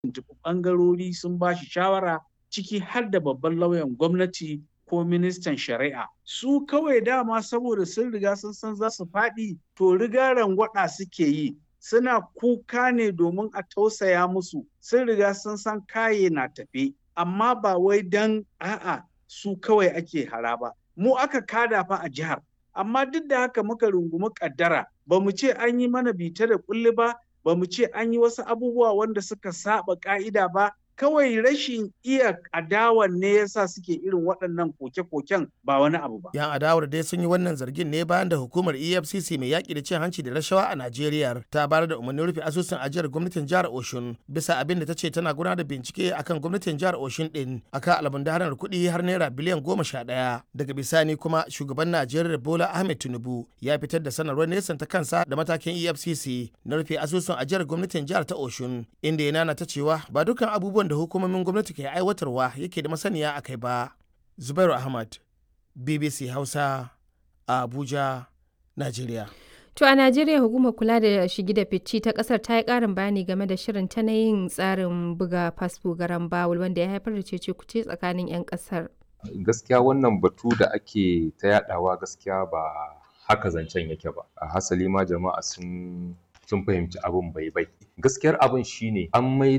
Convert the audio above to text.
tuntuɓi ɓangarori sun ba shi shawara ciki har da babban lauyan gwamnati ko ministan shari'a su kawai dama saboda sun riga sun san za su faɗi to riga rangwada suke yi suna kuka ne domin a tausaya musu sun riga sun san kaye na tafe amma ba wai dan a'a su kawai ake hara ba mu aka kada fa a jihar amma duk da haka muka rungumi kaddara ba mu ce an yi mana bita da kulli ba ba mu ce an yi wasu abubuwa wanda suka saba ka'ida ba kawai rashin iya adawan ne yasa suke irin waɗannan koke-koken ba wani abu ba. Yan adawar dai sun yi wannan zargin ne bayan da hukumar EFCC mai yaƙi da cin hanci da rashawa a Najeriya ta bayar da umarnin rufe asusun ajiyar gwamnatin jihar Oshun bisa abin da ta ce tana gudanar da bincike akan gwamnatin jihar Oshun din akan almundahanar kuɗi har naira biliyan goma sha ɗaya. Daga bisani kuma shugaban Najeriya Bola Ahmed Tinubu ya fitar da sanarwar nesan ta kansa da matakin EFCC na rufe asusun ajiyar gwamnatin jihar ta Oshun inda ya nana ta cewa ba dukkan abubuwan da hukumomin gwamnati ke aiwatarwa yake da masaniya a kai ba. Zubairu Ahmad, BBC Hausa, a Abuja, Najeriya. To a Najeriya hukumar kula da shigi da fici ta kasar ta yi karin bayani game da shirin ta na yin tsarin buga fasfo garan bawul wanda ya haifar da cece kuce tsakanin 'yan kasar. Gaskiya wannan batu da ake ta yadawa gaskiya ba haka zancen yake ba. A hasali ma jama'a sun sun fahimci abin bai bai. Gaskiyar abin shine an mai